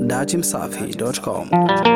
dachimsafi.com.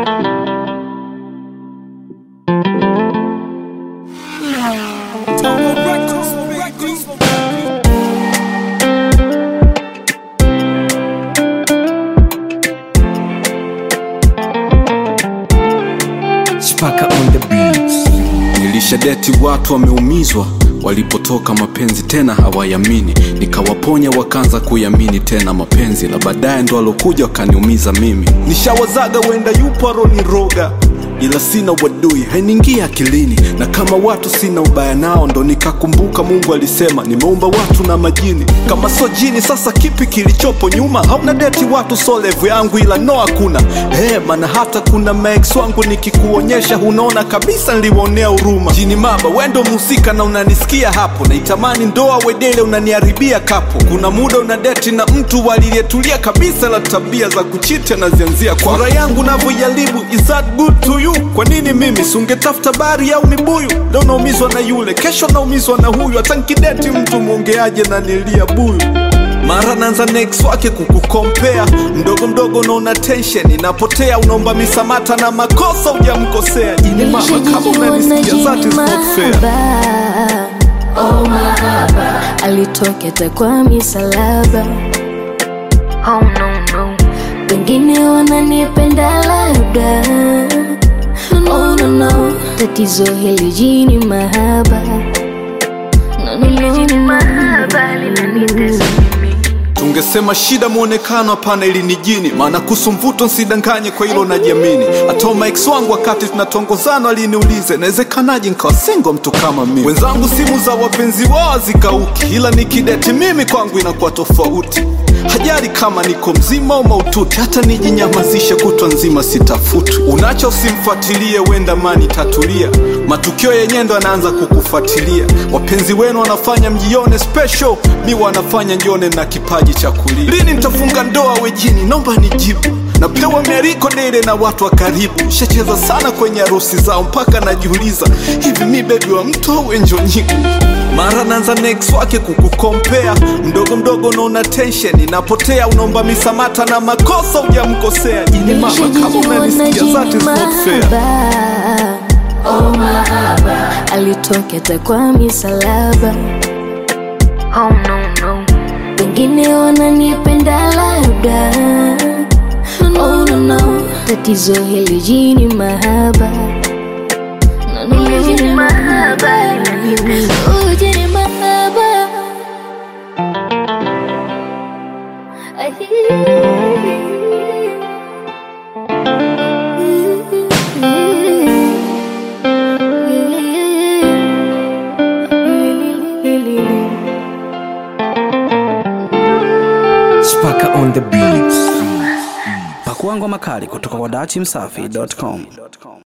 Spaka on the beats. Nilishadeti watu wameumizwa walipotoka mapenzi tena hawayamini, nikawaponya wakaanza kuyamini tena mapenzi, la baadaye ndo alokuja wakaniumiza mimi. Nishawazaga wenda yupo aroniroga ila sina wadui hainiingia akilini, na kama watu sina ubaya nao, ndo nikakumbuka Mungu alisema nimeumba watu na majini. Kama so jini, sasa kipi kilichopo nyuma? Hauna deti watu so levu yangu, ila no hakuna hey, maana hata kuna maex wangu nikikuonyesha, unaona kabisa niliwaonea huruma. Jini maba, wendo mhusika na unanisikia hapo, naitamani ndoa wedele, unaniharibia kapo. Kuna muda una deti na mtu waliliyetulia kabisa, la tabia za kuchiti anazianzia kwa furaha yangu navyoijaribu. Is that good to you? Kwa nini mimi sungetafuta bari au mibuyu? Leo naumizwa na yule, kesho naumizwa na huyu, hata nkideti mtu mwongeaje na nilia buyu mara naanza next wake kukukompea mdogo mdogo, unaona tension inapotea, unaomba misamata na makosa hujamkosea. Jini mama, kama unanisikia that is not fair. Oh mahaba alitoketa kwa misalaba oh, no, no. Wengine wananipenda labda oh, no, no. Tatizo hili jini mahaba no, no, no, no. tungesema shida mwonekano hapana, ili ni jini, maana kuhusu mvuto nsidanganye, kwa hilo najiamini. Hata maex wangu wakati tunatongozana aliniulize nawezekanaje nkawa singo mtu kama mimi. Wenzangu simu za wapenzi wao zikauki, ila nikideti mimi kwangu inakuwa tofauti. Hajali kama niko mzima au maututi, hata nijinyamazishe kutwa nzima sitafuti. Unacho usimfuatilie, wenda mani tatulia, matukio yenyewe ndo anaanza kukufuatilia. Wapenzi wenu wanafanya mjione special, mi wanafanya njione na kipaji cha kulia. Lini nitafunga ndoa wejini? Naomba nijibu. Napewa miariko dele na watu wa karibu, shacheza sana kwenye harusi zao mpaka najiuliza hivi mi bebi wa mtu au enjonyiku mara naanza next wake kukukompea mdogo mdogo, unaona tension inapotea, unaomba misamata na makosa hujamkosea. Jini mama, kama unanisikia that is not fair. Oh mahaba alitoketa kwa misalaba oh, no, no. Wengine wananipenda labda oh, no, no. Tatizo hili jini mahaba no, no, no, jini mahaba oh, jini mahaba Spaka on the beats. Pakua ngoma kali kutoka kwa dachimsafi.com.